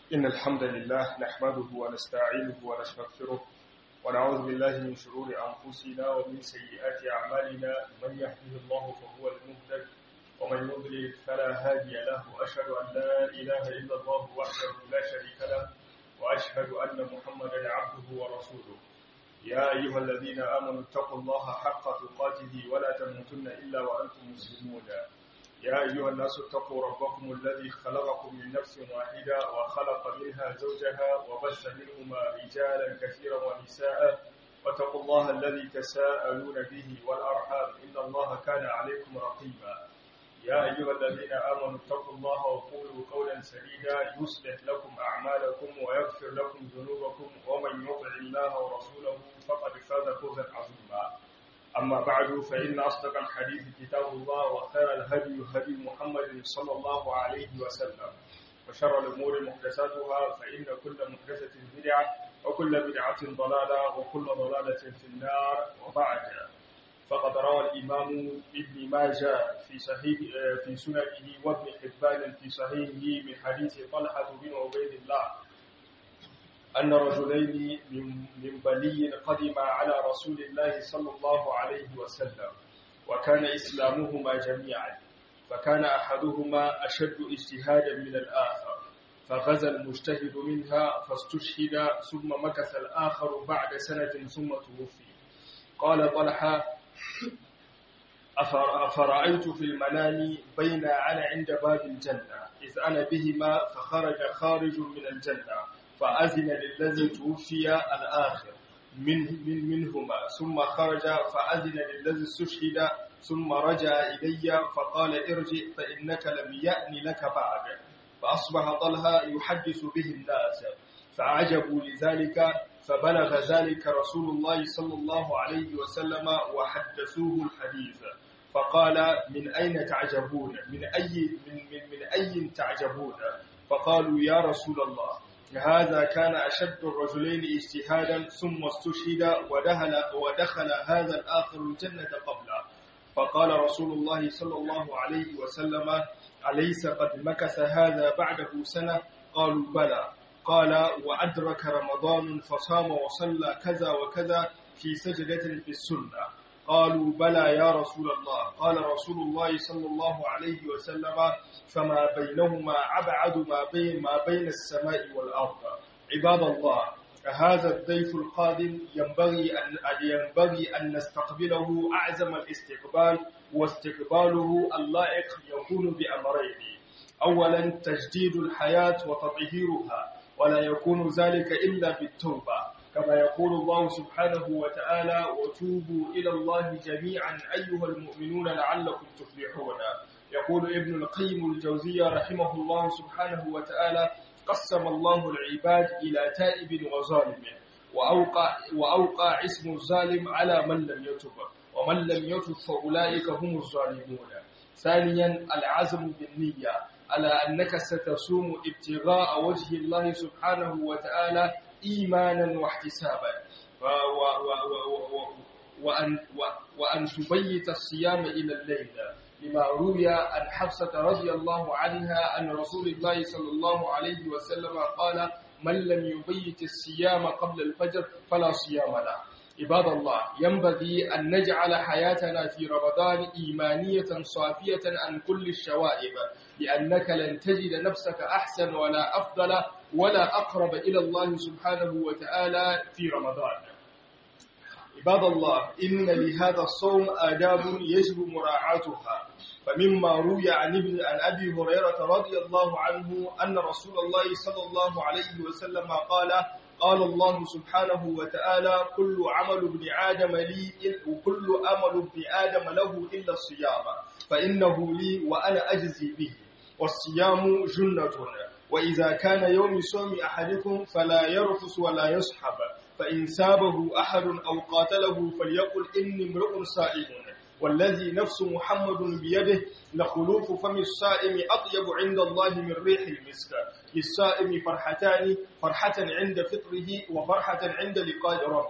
إن الحمد لله نحمده ونستعينه ونستغفره ونعوذ بالله من شرور أنفسنا ومن سيئات أعمالنا من يهده الله فهو المهتد ومن يضلل فلا هادي له وأشهد أن لا إله إلا الله وحده لا شريك له وأشهد أن محمدا عبده ورسوله يا أيها الذين آمنوا اتقوا الله حق تقاته ولا تموتن إلا وأنتم مسلمون يا أيها الناس اتقوا ربكم الذي خلقكم من نفس واحدة وخلق منها زوجها وبث منهما رجالا كثيرا ونساء واتقوا الله الذي تساءلون به والأرحام إن الله كان عليكم رقيبا يا أيها الذين آمنوا اتقوا الله وقولوا قولا سديدا يصلح لكم أعمالكم ويغفر لكم ذنوبكم ومن يطع الله ورسوله فقد فاز فوزا عظيما أما بعد فإن أصدق الحديث كتاب الله وخير الهدي هدي محمد صلى الله عليه وسلم وشر الأمور محدثاتها فإن كل محدثة بدعة وكل بدعة ضلالة وكل ضلالة في النار وبعد فقد روى الإمام ابن ماجه في صحيح في سننه وابن حبان في صحيحه من حديث طلحة بن عبيد الله أن رجلين من من بلي قدما على رسول الله صلى الله عليه وسلم وكان إسلامهما جميعا فكان أحدهما أشد اجتهادا من الآخر فغزا المجتهد منها فاستشهد ثم مكث الآخر بعد سنة ثم توفي قال طلحة أفرأيت في المنام بين أنا عند باب الجنة إذ أنا بهما فخرج خارج من الجنة فأذن للذي توفي الآخر من من منهما ثم خرج فأذن للذي استشهد ثم رجع إلي فقال ارجع فإنك لم يأن لك بعد فأصبح طلحة يحدث به الناس فعجبوا لذلك فبلغ ذلك رسول الله صلى الله عليه وسلم وحدثوه الحديث فقال من أين تعجبون من أي من, من, من أي تعجبون فقالوا يا رسول الله هذا كان أشد الرجلين اجتهادا ثم استشهد ودخل, ودخل هذا الآخر الجنة قبله فقال رسول الله صلى الله عليه وسلم أليس قد مكث هذا بعده سنة قالوا بلى قال وأدرك رمضان فصام وصلى كذا وكذا في سجدة في السنة قالوا بلى يا رسول الله قال رسول الله صلى الله عليه وسلم فما بينهما أبعد ما بين ما بين السماء والأرض عباد الله هذا الضيف القادم ينبغي أن ينبغي أن نستقبله أعزم الاستقبال واستقباله اللائق يكون بأمرين أولا تجديد الحياة وتطهيرها ولا يكون ذلك إلا بالتوبة كما يقول الله سبحانه وتعالى وتوبوا إلى الله جميعا أيها المؤمنون لعلكم تفلحون يقول ابن القيم الجوزية رحمه الله سبحانه وتعالى قسم الله العباد إلى تائب وظالم وأوقع, وأوقع اسم الظالم على من لم يتب ومن لم يتب فأولئك هم الظالمون ثانيا العزم بالنية على أنك ستصوم ابتغاء وجه الله سبحانه وتعالى إيمانا واحتسابا وأن, وأن تبيت الصيام إلى الليل لما روي عن حفصة رضي الله عنها أن رسول الله صلى الله عليه وسلم قال من لم يبيت الصيام قبل الفجر فلا صيام له عباد الله ينبغي أن نجعل حياتنا في رمضان إيمانية صافية عن كل الشوائب لأنك لن تجد نفسك أحسن ولا أفضل ولا أقرب إلى الله سبحانه وتعالى في رمضان عباد الله إن لهذا الصوم آداب يجب مراعاتها فمما روي عن ابن عن أبي هريرة رضي الله عنه أن رسول الله صلى الله عليه وسلم قال قال الله سبحانه وتعالى كل عمل ابن آدم لي وكل عمل ابن آدم له إلا الصيام فإنه لي وأنا أجزي به والصيام جنة وإذا كان يوم صوم أحدكم فلا يرفس ولا يصحب فإن سابه أحد أو قاتله فليقل إني امرؤ صائم والذي نفس محمد بيده لخلوف فم الصائم أطيب عند الله من ريح المسك للصائم فرحتان فرحة عند فطره وفرحة عند لقاء ربه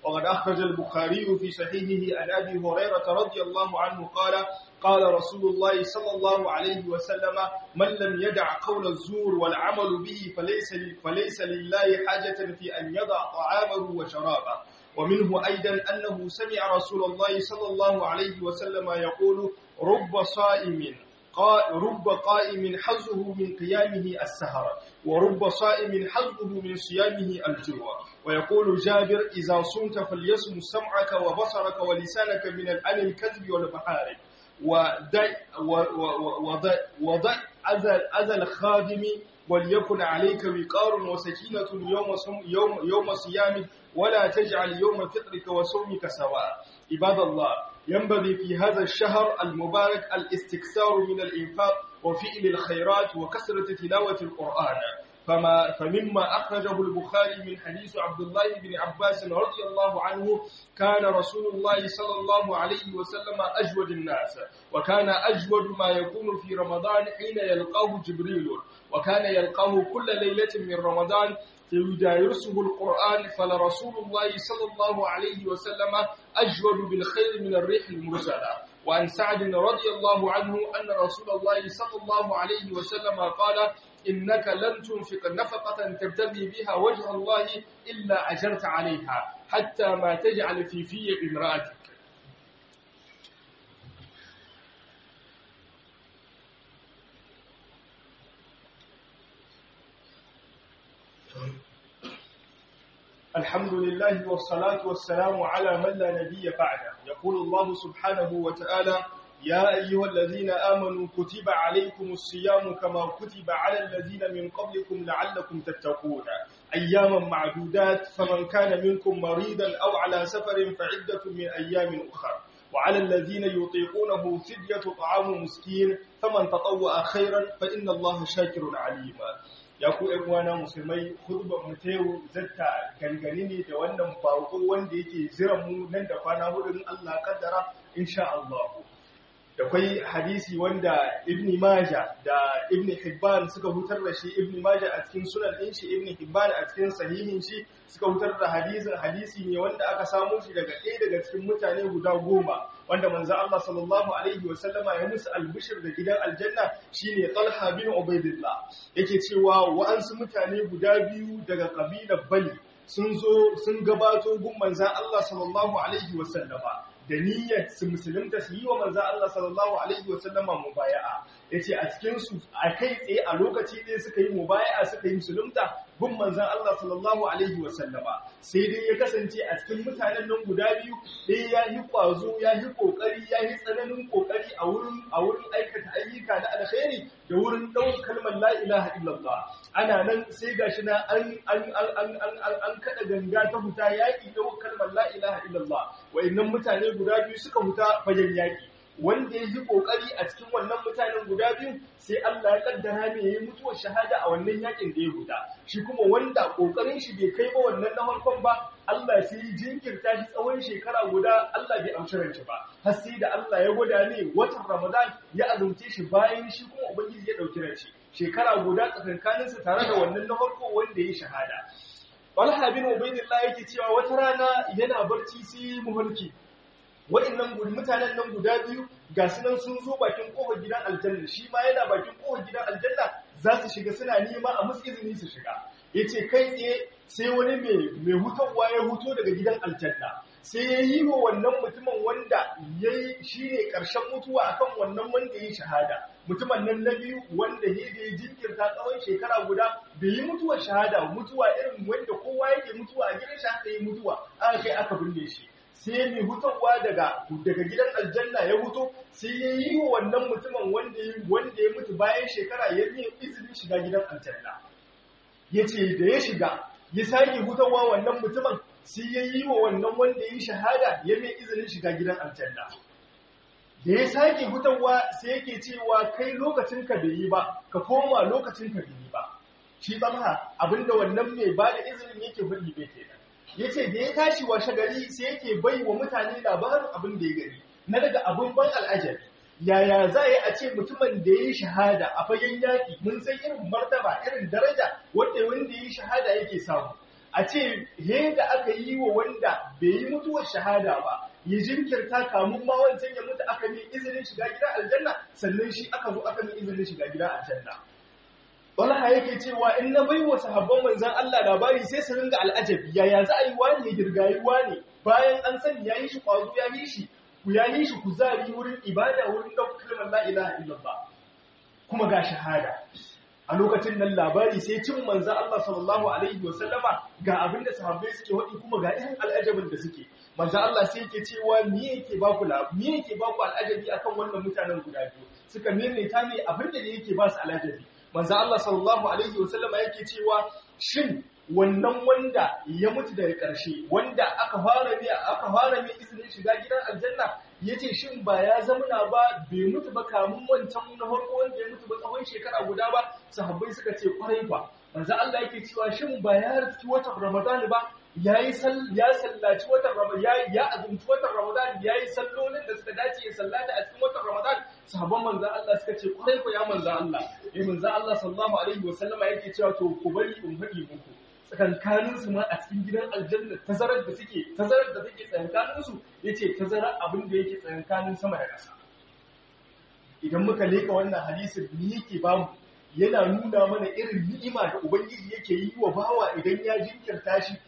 وقد أخرج البخاري في صحيحه عن أبي هريرة رضي الله عنه قال قال رسول الله صلى الله عليه وسلم من لم يدع قول الزور والعمل به فليس, فليس لله حاجة في أن يضع طعامه وشرابه ومنه أيضا أنه سمع رسول الله صلى الله عليه وسلم يقول رب صائم رب قائم حظه من قيامه السهر ورب صائم حظه من صيامه الجوع ويقول جابر إذا صمت فليصم سمعك وبصرك ولسانك من عن الكذب والمحارم ودع وضع وضع أذى الخادم وليكن عليك وقار وسكينة يوم يوم يوم صيامك ولا تجعل يوم فطرك وصومك سواء عباد الله ينبغي في هذا الشهر المبارك الاستكثار من الإنفاق وفعل الخيرات وكثرة تلاوة القرآن فما فمما أخرجه البخاري من حديث عبد الله بن عباس رضي الله عنه كان رسول الله صلى الله عليه وسلم أجود الناس وكان أجود ما يكون في رمضان حين يلقاه جبريل وكان يلقاه كل ليلة من رمضان فيدارسه القرآن فلرسول الله صلى الله عليه وسلم أجود بالخير من الريح المرسلة وعن سعد رضي الله عنه أن رسول الله صلى الله عليه وسلم قال إنك لن تنفق نفقة تبتغي بها وجه الله إلا أجرت عليها حتى ما تجعل في في امرأتك الحمد لله والصلاة والسلام على من لا نبي بعده يقول الله سبحانه وتعالى يا أيها الذين آمنوا كتب عليكم الصيام كما كتب على الذين من قبلكم لعلكم تتقون أياما معدودات فمن كان منكم مريضا أو على سفر فعدة من أيام أخرى وعلى الذين يطيقونه فدية طعام مسكين فمن تطوع خيرا فإن الله شاكر عليم ya ku ‘yan uwana musulmai hudubar mu ta yau zata gangane ne da wannan bako wanda yake jiran mu nan da kwana hudun Allah kaddara insha Allah da kwai hadisi wanda ibn Maja da ibn Hibban suka hutar da shi ibn Maja a cikin sunan ɗin shi ibn Hibban a cikin sahihin shi suka hutar da hadisin hadisi ne wanda aka samu shi daga ɗaya daga cikin mutane guda goma wanda manzo Allah sallallahu alaihi wa sallama ya musu albishir da gidan aljanna shine Talha bin Ubaidillah yake cewa wa'ansu mutane guda biyu daga kabilar Bali sun zo sun gabato gun manzo Allah sallallahu alaihi wa sallama da niyyar su musulunta su yi wa manzan Allah sallallahu Alaihi wasallama mubaya'a ya ce a cikinsu a kai tsaye a lokaci ɗaya suka yi mubaya'a suka yi musulunta gun manzan Allah sallallahu Alaihi wasallama sai dai ya kasance a cikin mutanen nan guda biyu ɗaya ya yi ƙwazo ya yi ƙoƙari ya yi tsananin ƙoƙari a wurin a wurin aikata ayyuka na alkhairi da wurin ɗaukar kalmar la ilaha illallah ana nan sai gashi na an an an an an kada ganga ta huta yaƙi ɗaukar kalmar la ilaha illallah wa'annan mutane guda biyu suka huta fagen yaƙi wanda ya yi ƙoƙari a cikin wannan mutanen guda biyu sai Allah ya kaddara mai yayi mutuwar shahada a wannan yakin da ya huta shi kuma wanda ƙoƙarin shi bai kai ba wannan na farkon ba Allah sai ya jinkirta shi tsawon shekara guda Allah bai amshi ranci ba har sai da Allah ya gwada ne watan Ramadan ya azumce shi bayan shi kuma ubangiji ya dauki ranci shekara guda tsakankaninsa tare da wannan na farko wanda ya shahada Talha bin Ubaydillah yake cewa wata rana yana barci sai muhalki wa'annan gudu mutanen nan guda biyu ga su nan sun zo bakin kofar gidan aljanna shi ma yana bakin kofar gidan aljanna za su shiga suna nema a musu izini su shiga yace kai tsaye sai wani mai mai hutawa ya huto daga gidan aljanna sai ya yi wa wannan mutumin wanda yayi shine karshen mutuwa akan wannan wanda yayi shahada mutumin nan na biyu wanda ya da ya jinkirta tsawon shekara guda bai yi mutuwar shahada mutuwa irin wanda kowa yake mutuwa a gidan shi haka yi mutuwa aka kai aka binne shi sai mai hutarwa daga daga gidan aljanna ya huto sai ya yi wa wannan mutumin wanda ya wanda ya mutu bayan shekara ya yi izinin shiga gidan aljanna ya ce da ya shiga ya sake hutarwa wannan mutumin sai ya yi wa wannan wanda ya yi shahada ya mai izinin shiga gidan aljanna da ya sake hutarwa sai yake cewa kai lokacin ka bai yi ba ka koma lokacin ka bai yi ba shi tsamha abinda wannan mai ba da izinin yake faɗi bai kenan ya ce da ya tashi washe gari sai yake bai wa mutane labarin abin da ya gani na daga abin ban al'ajabi yaya za a yi a ce mutumin da ya yi shahada a fagen yaƙi mun san irin martaba irin daraja wanda wanda ya yi shahada yake samu a ce he da aka yi wa wanda bai yi mutuwar shahada ba ya jinkirta kamun ma wancan ya mutu aka yi izinin shiga gida aljanna sannan shi aka zo aka yi izinin shiga gida aljanna Talha yake cewa in na bai wa sahabban manzan Allah labari sai su ringa al'ajabi yaya za a yi wani ya girgayi wani bayan an sani ya yi shi kwazo ya yi shi ku ya yi shi kuzari wurin ibada wurin ɗaukar kalmar la ilaha illallah kuma ga shahada a lokacin nan labari sai cin manzan Allah sallallahu alaihi wasallama ga abin da sahabbai suke waɗi kuma ga irin al'ajabin da suke manzan Allah sai yake cewa me yake ba ku me yake ba ku al'ajabi akan wannan mutanen guda biyu suka maimaita ne abin da yake ba su al'ajabi manzo Allah sallallahu alaihi wasallama yake cewa shin wannan wanda ya mutu daga ƙarshe wanda aka fara ne aka fara mai izinin shiga gidan aljanna yace shin ba ya zamana ba bai mutu ba kamun wancan na farko wanda ya mutu ba tsawon shekara guda ba sahabbai suka ce kwarai ba manzo Allah yake cewa shin ba ya rufi watan Ramadan ba yayi ya sallaci watan Ramadan ya ya azumci watan Ramadan yayi sallolin da suka dace ya sallata a cikin watan Ramadan sahabban manzo Allah suka ce kwarai ko ya manzo Allah eh manzo Allah sallallahu alaihi wasallama yake cewa to ku bari in faɗi muku tsakankanin su ma a cikin gidan aljanna tazarar da suke tazarar da take tsakankanin su yace tazarar abin da yake tsakankanin sama da ƙasa idan muka leka wannan hadisin ni yake bamu yana nuna mana irin ni'ima da ubangiji yake yi wa bawa idan ya jinkirta shi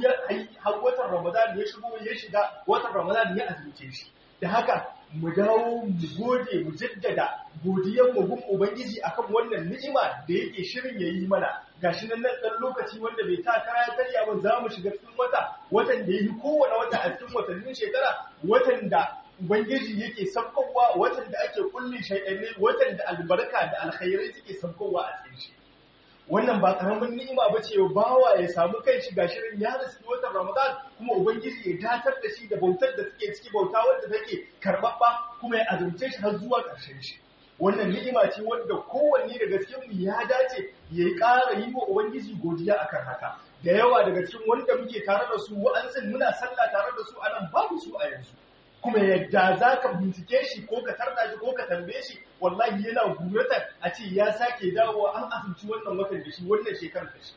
har watan ramadan ya shigo ya shiga watan ramadan ya azumce shi da haka mu dawo mu gode mu jaddada godiyar mu gun ubangiji akan wannan ni'ima da yake shirin yayi mana gashi nan nan dan lokaci wanda bai ta kara ya karya ba za mu shiga cikin wata watan da yi kowane wata a cikin watannin shekara watan da ubangiji yake sabkowa watan da ake kullin shaydanai watan da albarka da alkhairai suke sabkowa a cikin shi wannan ba karamin ni'ima ba ce bawa ya samu kai shi ga shirin ya riski watan Ramadan kuma ubangiji ya datar da shi da bautar da take ciki bauta wanda take karbabba kuma ya azumce shi har zuwa ƙarshen shi wannan ni'ima ce wanda kowanne daga cikin mu ya dace ya yi ƙara yi wa ubangiji godiya akan haka da yawa daga cikin wanda muke tare da su wa'ansu muna sallah tare da su anan babu su a yanzu kuma yadda za ka bincike shi ko ka tarda shi ko ka tambaye shi wallahi yana gurata a ce ya sake dawowa an asibci wannan watan da shi wannan shekarar da shi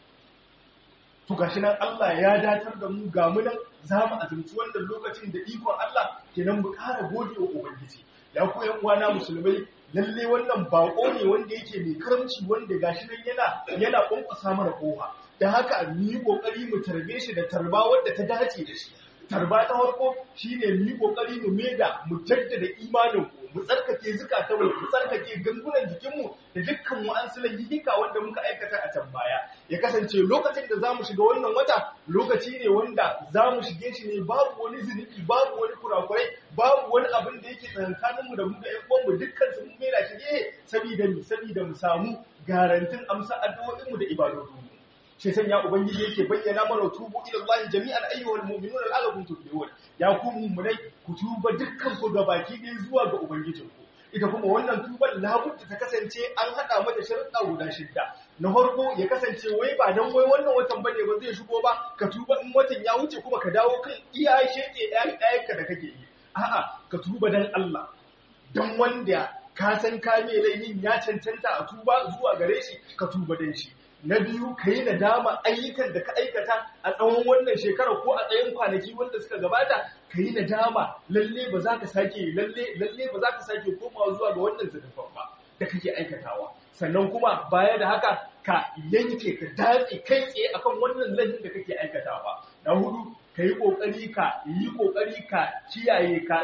to gashi nan Allah ya datar da mu ga mu nan za mu azumci wannan lokacin da ikon Allah kenan mu ƙara gode wa ubangiji ya ku yan uwana musulmai lalle wannan bako ne wanda yake mai karamci wanda gashi nan yana yana kunkusa mana kofa da haka mu yi kokari mu tarbe shi da tarba wanda ta dace da shi tarba ta farko shine mu yi kokari mu meda mu jaddada imanin ku mu tsarkake zukata mu mu tsarkake gangunan jikin mu da dukkan mu an sulan yika wanda muka aikata a can baya ya kasance lokacin da zamu shiga wannan wata lokaci ne wanda zamu shige shi ne babu wani zunubi babu wani kurakurai babu wani abin da yake tsakanin mu da mu da ƴan uwan mu dukkan su mun meda shi ne saboda mu saboda mu samu garantin amsa addu'o'in mu da ibadodin mu shi sanya ubangiji yake bayyana mana tubu ila Allah jami'an ayyuhal mu'minuna la'allakum tuflihun ya ku mu'minai ku tuba dukkan ku gabaki ɗaya zuwa ga ubangijinku ita kuma wannan tuban labudda ta kasance an hada mata sharuɗa guda shidda na farko ya kasance wai ba dan wai wannan watan bane ba zai shigo ba ka tuba in watan ya wuce kuma ka dawo kan iya sheke ɗayanka da kake yi a'a ka tuba dan Allah dan wanda ka san ka mai laifin ya cancanta a tuba zuwa gare shi ka tuba dan shi na biyu ka yi nadama ayyukan da ka aikata a tsawon wannan shekarar ko a tsayin kwanaki wanda suka gabata ka yi nadama lalle ba za ka sake lalle lalle ba za ka sake komawa zuwa ga wannan zanufan ba da kake aikatawa sannan kuma baya da haka ka yanke ka datse kai tsaye akan wannan laifin da kake aikatawa na hudu ka yi kokari ka yi kokari ka kiyaye ka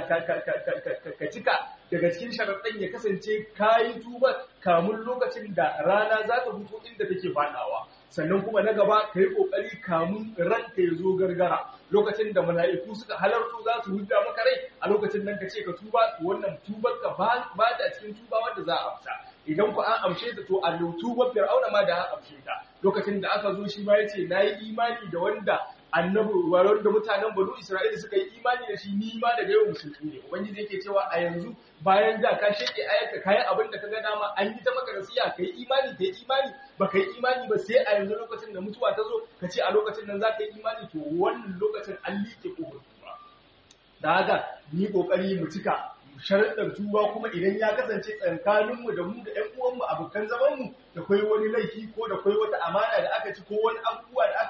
ka cika daga cikin sharaɗin ya kasance ka yi tuba kamun lokacin da rana za ta fito inda take faɗawa sannan kuma na gaba ka yi ƙoƙari kamun ranka ya zo gargara lokacin da mala'iku suka halarto za su hudda maka rai a lokacin nan ka ce ka tuba wannan tubar ka ba ta cikin tuba wanda za a amsa idan ku an amshe ta to a tubar fir'auna ma da an amshe ta lokacin da aka zo shi ma ya ce na yi imani da wanda annabi warar da mutanen banu isra'ila suka yi imani da shi ni ma daga yau musulmi ne ubangiji yake cewa a yanzu bayan da ka sheke ayaka kayan abin da ka ga dama an yi ta maka nasiya ka yi imani ka yi imani ba ka yi imani ba sai a yanzu lokacin da mutuwa ta zo ka ce a lokacin nan za ka yi imani to wannan lokacin an liƙe ƙofar tuba da haka ni ƙoƙari mu cika sharaɗar tuba kuma idan ya kasance tsakaninmu da mu da ‘yan uwanmu abokan zamanmu da kwai wani laifi ko da kwai wata amana da aka ci ko wani abubuwa da aka yi ka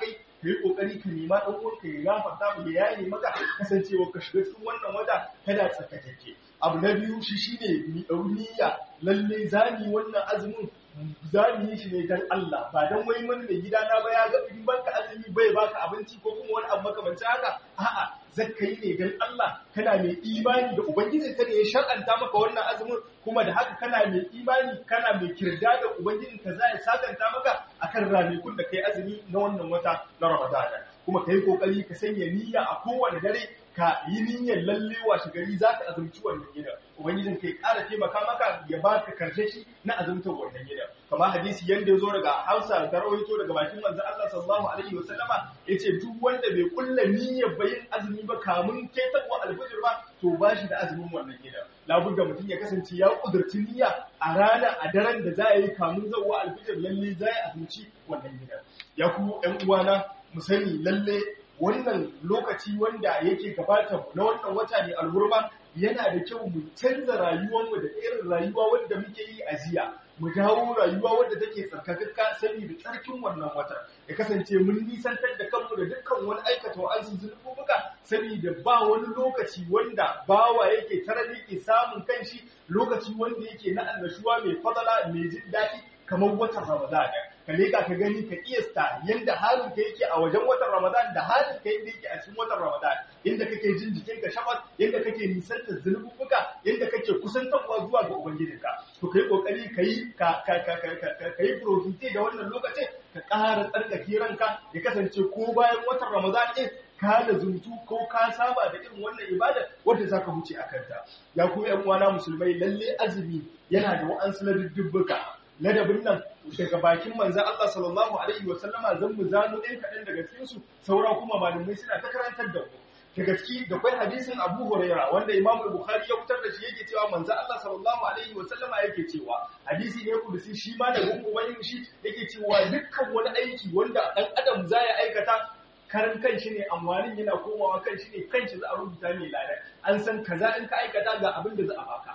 kai kokari ka nema dan uwanka ya gafarta mu ya yaye maka kasancewa ka shiga cikin wannan wata kada tsakatake abu na biyu shi shine mi niyya lalle zani wannan azumin za mu yi shi ne don Allah ba don wai wani mai gida na ba ya ga in banka azumi bai baka abinci ko kuma wani abu makamancin haka a'a zakka yi ne don Allah kana mai imani da ubangijin ka ne ya shar'anta maka wannan azumin kuma da haka kana mai imani kana mai kirda da ubangijin ka za ya sakanta maka akan ranakun da kai azumi na wannan wata na Ramadan kuma kai kokari ka sanya niyya a kowane dare ka yi niyyar lalle washe gari za ka azumci wannan gida ubangijin kai ƙara taimaka maka ya ba ka karshe shi na azumtar wannan gida kama hadisi yanda ya zo daga hausa da rawaito daga bakin manzon Allah sallallahu alaihi wa sallama yace duk wanda bai kulla niyyar bayin azumi ba kamun ketarwa alfajir ba to ba shi da azumin wannan gida labudda mutum ya kasance ya kudurci niyya a rana a daren da za a yi kamun zawwa alfajir lalle za a azumci wannan gida ya ku ƴan uwana mu sani lalle wannan lokaci wanda yake gabata na wannan wata ne alhurma yana da kyau mu canza rayuwarmu da irin rayuwa wanda muke yi a jiya mu dawo rayuwa wadda take tsarkakakka saboda tsarkin wannan wata ya kasance mun nisantar da kanmu da dukkan wani aikata wa azin zunubuka saboda ba wani lokaci wanda bawa yake tarar yake samun kanshi lokaci wanda yake na annashuwa mai fadala mai jin daɗi kamar watan Ramadan ka leka ka gani ka kiyasta yanda halin ka yake a wajen watan Ramadan da halin ka yanda yake a cikin watan Ramadan yanda kake jin jikin ka shabat yanda kake nisantar zunubuka yanda kake kusantarwa zuwa ga ubangijinka to kai kokari kai ka ka ka ka kai profite da wannan lokacin ka ƙara tsarkake ranka ya kasance ko bayan watan Ramadan din ka da zuntu ko ka saba da irin wannan ibada wanda zaka huce a kanta ya ku ƴan uwana musulmai lalle azumi yana da wa'ansu na dubbuka ladabin nan daga bakin manzan Allah sallallahu Alaihi wasallama zan mu zano ɗin kaɗan daga cikinsu saura kuma malamai suna ta karantar da mu daga ciki da kwai hadisin Abu Huraira wanda Imam Bukhari ya fitar da shi yake cewa manzan Allah sallallahu Alaihi wasallama yake cewa hadisi ne kudusi shi ma da gungun shi yake cewa dukkan wani aiki wanda ɗan adam za ya aikata karan kan shi ne amfanin yana komawa kan shi ne kan shi za a rubuta mai lada an san kaza in ka aikata ga abin da za a baka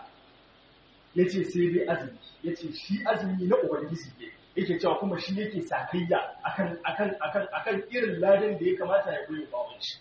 ya ce sai dai azumi ya ce shi azumi na ubangiji ne yake cewa kuma shi yake sakayya akan akan akan akan irin ladan da ya kamata ya goyi bawon shi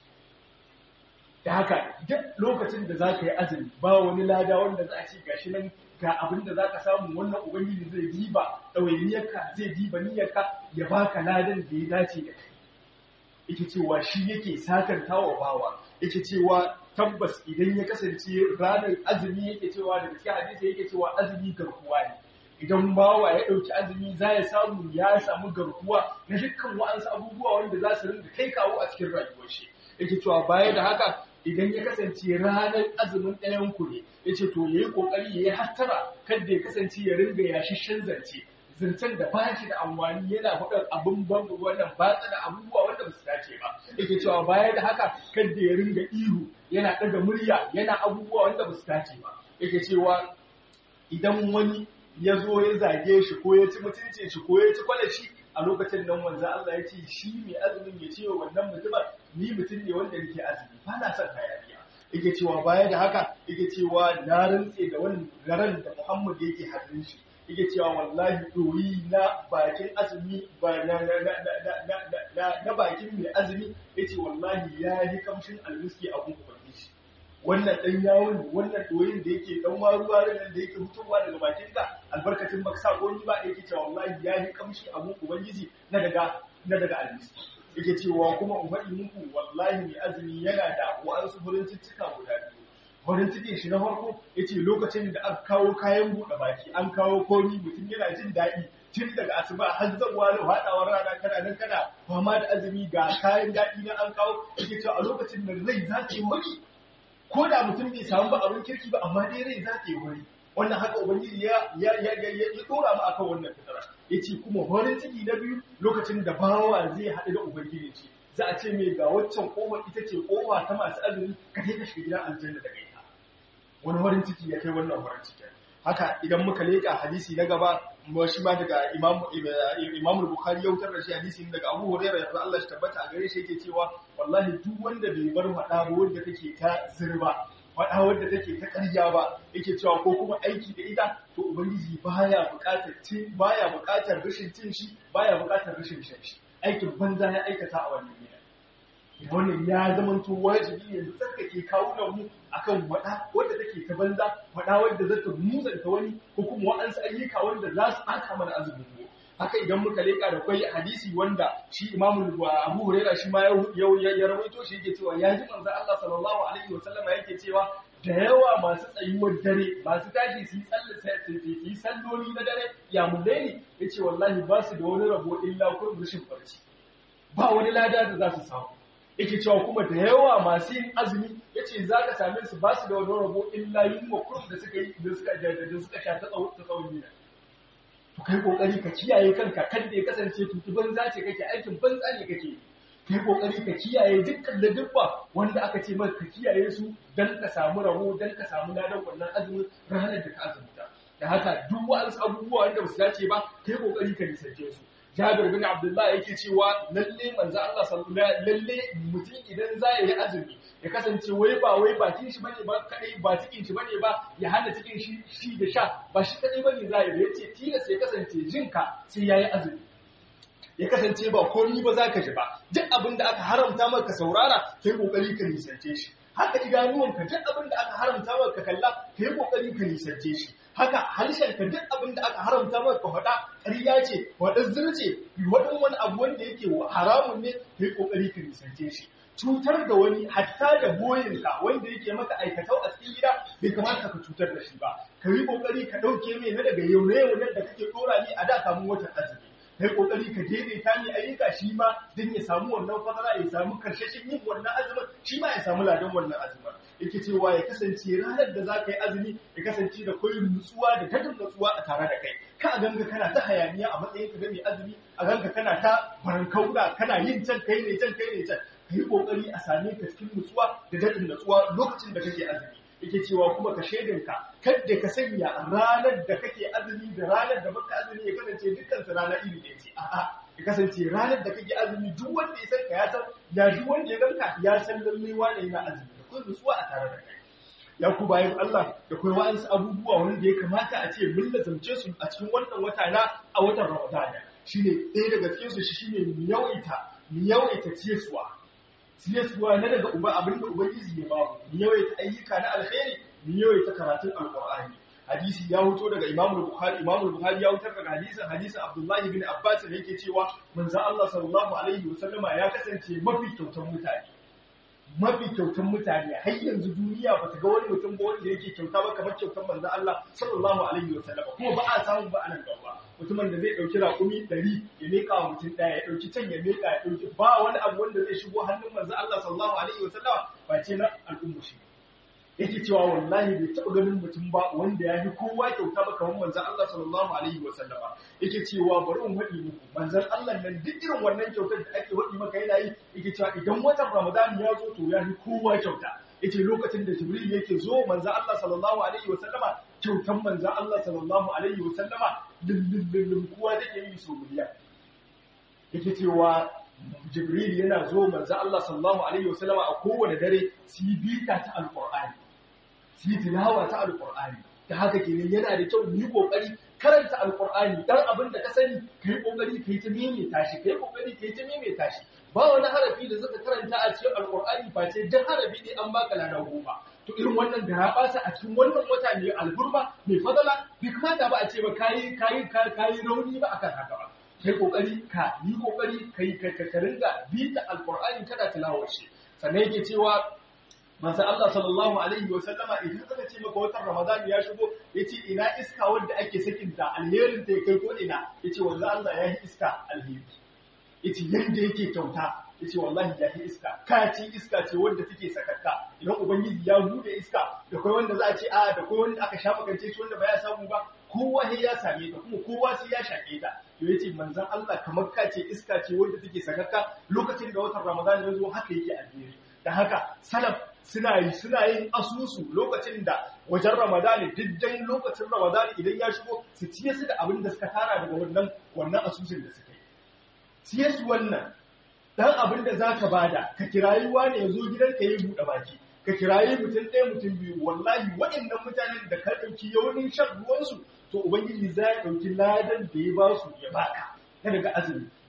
da haka duk lokacin da zaka yi azumi ba wani lada wanda za a ce gashi nan ga abin da zaka samu wannan ubangiji zai diba ɗawainiyarka zai diba niyyarka ya baka ladan da ya dace da kai yake cewa shi yake sakantawa bawa yake cewa tabbas idan ya kasance ranar azumi yake cewa da gaske hadisi yake cewa azumi garkuwa ne idan bawa ya ɗauki azumi za ya samu ya samu garkuwa na dukkan wa'ansu abubuwa wanda za su rinda kai kawo a cikin rayuwar shi yake cewa baya da haka idan ya kasance ranar azumin ɗayan ku ne ya ce to ya yi ƙoƙari ya yi hattara kada ya kasance ya ringa yashishin zance zancen da ba shi da amfani yana faɗar abin bangu wannan batsa da abubuwa wanda ba su dace ba yake cewa baya da haka kada ya ringa ihu yana ɗaga murya yana abubuwa wanda ba su dace ba yake cewa idan wani ya zo ya zage shi ko ya ci mutuncin shi ko ya ci kwalashi a lokacin nan wanzu Allah ya ce shi mai azumin ya ce wa wannan mutumin ni mutum ne wanda nake azumi ba na son hayaniya yake cewa baya da haka yake cewa na rantse da wani garan da Muhammad yake hannun shi yake cewa wallahi doyi na bakin azumi ba na na na na na na bakin mai azumi yace wallahi ya yi kamshin almiski a gun ubangiji wannan dan yawon wannan doyin da yake dan waruwa nan da yake fitowa daga bakin ka albarkacin baka sa goni ba yake cewa wallahi ya yi kamshi a gun ubangiji na daga na daga almiski yake cewa kuma ummati muku wallahi mai azumi yana da wa'ansu furin cicika guda biyu farin cikin shi na farko ya ce lokacin da aka kawo kayan buɗe baki an kawo komi mutum yana jin daɗi tun daga asuba har zabuwa da haɗawar rana kana nan kana fama da azumi ga kayan daɗi na an kawo yake cewa a lokacin da rai za ta yi wani ko da mutum bai samu ba abin kirki ba amma dai rai za ta yi wani wannan haka ubangiji ya ya ya ya ya dora mu akan wannan fitara yace kuma farin ciki na biyu lokacin da bawa zai haɗu da ubangiji ce za a ce mai ga waccan kofar ita ce kofa ta masu azumi ka kai ka shiga gidan aljanna da kai wani farin ciki ya kai wannan farin ciki haka idan muka leka hadisi na gaba shi ma daga imam imam bukhari ya wutar da shi hadisi daga abu hurairah yarda Allah shi tabbata a gare shi yake cewa wallahi duk wanda bai bar hada ba wanda take ta zirba hada wanda take ta ƙarya ba yake cewa ko kuma aiki da ita to ubangiji baya buƙatar cin baya buƙatar rashin cin shi baya buƙatar rashin shan shi aikin banza ya aikata a wannan gida wannan ya zama to wajibi yanzu tsarkake kawunan mu akan wada wanda take ta banza wada wanda za ta muzanta wani ko kuma wa'ansu ayyuka wanda za su ɓata mana azumin mu haka idan muka leƙa da kwai hadisi wanda shi imamu abu huraira shi ma ya rawaito shi yake cewa ya ji manzo Allah sallallahu alaihi wasallam yake cewa da yawa masu tsayuwar dare masu tashi su yi yi salloli na dare ya mulaini yace wallahi ba su da wani rabo illa kun rushin barci ba wani lada da za su samu yake cewa kuma da yawa masu yin azumi yace za ka same su ba su da wani rabo illa yunwa kurum da suka yi da suka da suka sha ta tsawon gida to kai kokari ka kiyaye kanka kan da ya kasance tutu banza ce kake aikin banza ne kake kai kokari ka kiyaye dukkan ladubba wanda aka ce maka ka kiyaye su dan ka samu rabo dan ka samu ladan wannan azumin ranar da ka azumta da haka duk wasu abubuwa wanda ba su dace ba kai kokari ka nisance su Jabir bin Abdullah yake cewa lalle manzo Allah sallallahu lalle mutum idan za ya yi azumi ya kasance wai ba wai bakin shi bane ba kadai ba cikin shi bane ba ya hana cikin shi shi da sha ba shi kadai bane za ya yace tilas ya kasance jinka sai yayi azumi ya kasance ba komai ba za ka ji ba duk abin da aka haramta maka saurara kai kokari ka nisance shi haka idanuwanka duk abin da aka haramta maka kalla kai kokari ka nisance shi haka harshenka duk abin da aka haramta maka faɗa ƙarya ce waɗan zirce waɗan wani abu wanda yake haramun ne kai kokari ka nisance shi cutar da wani hatta da boyinka wanda yake maka aikatau a cikin gida bai kamata ka cutar da shi ba ka yi kokari ka ɗauke mai na daga yau yau da kake ɗora ni a da kamun watan azumi kai kokari ka daidaita ni ayyuka shi ma don ya samu wannan fadara ya samu karshashin yin wannan azumin shi ma ya samu ladan wannan azumin yake cewa ya kasance ranar da za ka yi azumi ya kasance da koyin nutsuwa da dadin nutsuwa a tare da kai ka a ganga kana ta hayaniya a matsayin ka mai azumi a ganga kana ta barankaura kana yin can kai ne can kai ne can ka yi kokari a same ka cikin nutsuwa da dadin nutsuwa lokacin da kake azumi yake cewa kuma ka shaidinka kadda ka sanya ranar da kake azumi da ranar da baka azumi ya kasance dukkan su rana iri ɗaya ce a'a ya kasance ranar da kake azumi duk wanda ya san ka ya san ya duk wanda ya ganka ya san lalle wane yana azumi da kun nutsuwa a tare da kai ya ku bayan Allah da kai wa'ansu abubuwa wanda ya kamata a ce mun lazamce su a cikin wannan wata na a watan Ramadana shine ɗaya daga cikin su shine mu yawaita mu yawaita ciyarwa siyaswa na daga uba abinda ubangiji ya bamu mu yawaita ayyuka na alkhairi mu yawaita karatun alqur'ani hadisi ya huto daga imamu bukhari imamu bukhari ya hutar daga hadisin hadisin abdullahi bin abbas da yake cewa manzo Allah sallallahu alaihi wasallama ya kasance mafi kyautan mutane mafi kyautan mutane har yanzu duniya bata ga wani mutum ba wanda yake kyauta ba kamar kyautan manzo Allah sallallahu alaihi wasallama kuma ba a samu ba anan gaba mutumin da zai ɗauki raƙumi ɗari ya miƙa wa mutum ɗaya ya ɗauki can ya miƙa ya ɗauki ba wani abu wanda zai shigo hannun manzo Allah sallallahu alaihi wasallam ba ce na al'umma shi yake cewa wallahi bai taɓa ganin mutum ba wanda ya fi kowa kyauta ba kamar manzon Allah sallallahu alaihi wasallama yake cewa bari in faɗi muku manzon Allah nan duk irin wannan kyautar da ake faɗi maka yana yi yake cewa idan watan Ramadan ya zo to ya fi kowa kyauta yace lokacin da Jibril yake zo manzon Allah sallallahu alaihi wasallama kyautan manzon Allah sallallahu alaihi wasallama lullun kowa take yi so miliyan yake cewa Jibril yana zo manzon Allah sallallahu alaihi wasallama a kowane dare su yi bita ta alqur'ani su yi tilawa ta alqur'ani ta haka kenan yana da kyau mu yi kokari karanta alqur'ani dan abin da ka sani kai kokari kai ta maimaita shi kai kokari kai ta maimaita shi ba wani harafi da zaka karanta a cikin alqur'ani ba ce dan harafi ne an baka lada goma to irin wannan da ya basa a cikin wannan wata mai alburma mai fadala bai kamata ba a ce ba kayi kayi kayi rauni ba akan haka ba kai kokari ka yi kokari kai ka ka ringa bita alqur'ani kada tilawar shi sannan yake cewa manzo Allah sallallahu alaihi wa sallama idan aka ce maka watan Ramadan ya shigo yace ina iska wanda ake sakin ta alherin ta kai ko ina yace wanzu Allah ya yi iska alheri yace yanda yake kyauta yace wallahi ya yi iska ka ce iska ce wanda take sakakka idan ubangiji ya bude iska da kai wanda za a ce a da kai wanda aka shafa kance shi wanda ba ya samu ba kowa sai ya same ta kuma kowa sai ya shake ta to yace manzon Allah kamar ka ce iska ce wanda take sakakka lokacin da watan Ramadan ya zo haka yake alheri da haka salaf suna yi suna yin asusu lokacin da wajen Ramadan diddan lokacin Ramadan idan ya shigo su ciye su da abin da suka tara daga wannan wannan asusun da suka yi ciye su wannan dan abin da zaka bada ka kirayi wani ya zo gidanka yi buɗe baki ka kirayi mutum ɗaya mutum biyu wallahi waɗannan mutanen da ka ɗauki yawanin shan ruwansu to ubangiji za ya ɗauki ladan da ya ba su ya baka na daga azumi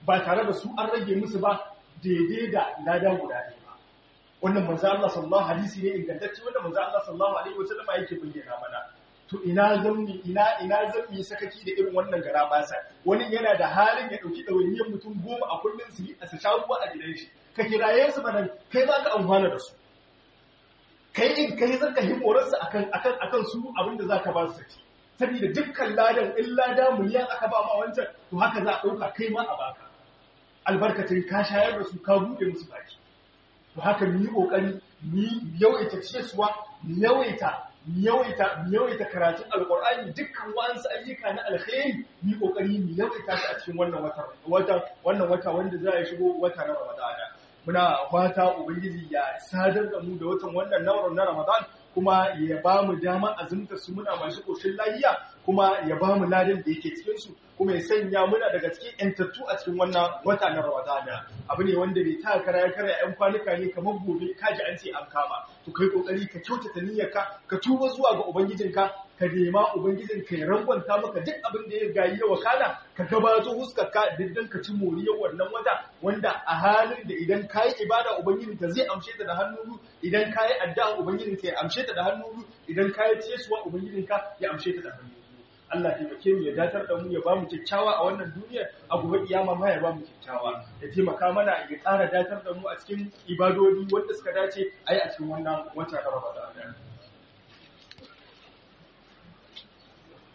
ba tare da su an rage musu ba daidai da lada guda ɗaya ba wannan manzo Allah sallallahu hadisi ne ingantacce wanda manzo Allah sallallahu alaihi wasallam yake bayyana mana to ina zammi ina ina zammi sakaki da irin wannan gara basa wani yana da halin ya dauki dawainiyar mutum goma a kullun su yi a su sha ruwa a gidan shi ka kiraye su mana kai za ka amfana da su kai in kai zaka himorar su akan akan akan su abinda zaka ba su saki saboda dukkan ladan in lada miliyan aka ba ma wancan to haka za a dauka kai ma a baka albarkacin ka shayar da su ka bude musu baki to haka mu yi kokari mu yawaita ciyarwa mu yawaita yawaita yawaita karatun alqur'ani dukkan wasu ayyuka na alkhairi mu kokari mu yawaita su a cikin wannan wata wata wannan wata wanda za ya shigo wata na ramadana muna fata ubangiji ya sadar da mu da watan wannan nau'in na ramadan kuma ya ba mu dama azumta su muna masu koshin lahiya kuma ya ba mu ladan da yake cikin su kuma ya sanya muna daga cikin yantattu a cikin wannan wata na ramadana abu ne wanda bai ta kara ya kara yan kwanuka ne kamar gobe kaji an ce an kama to kai kokari ka kyautata niyyarka ka tuba zuwa ga ubangijinka ka nema ubangijinka ya rangwanta maka duk abin da ya gayi ya wakana ka gabato huskarka diddan ka ci moriyar wannan wata wanda a halin da idan ka yi ibada ubangijinka zai amshe ta da hannu idan ka yi addu'a ubangijinka ya amshe ta da hannu idan ka yi ciyarwa ubangijinka ya amshe ta da hannu Allah taimake mu ya datar da mu ya bamu kyakkyawa a wannan duniyar a gobe kiyama ma ya bamu kyakkyawa ya taimaka mana ya ƙara datar da mu a cikin ibadodi wanda suka dace a yi a cikin wannan wata na Ramadan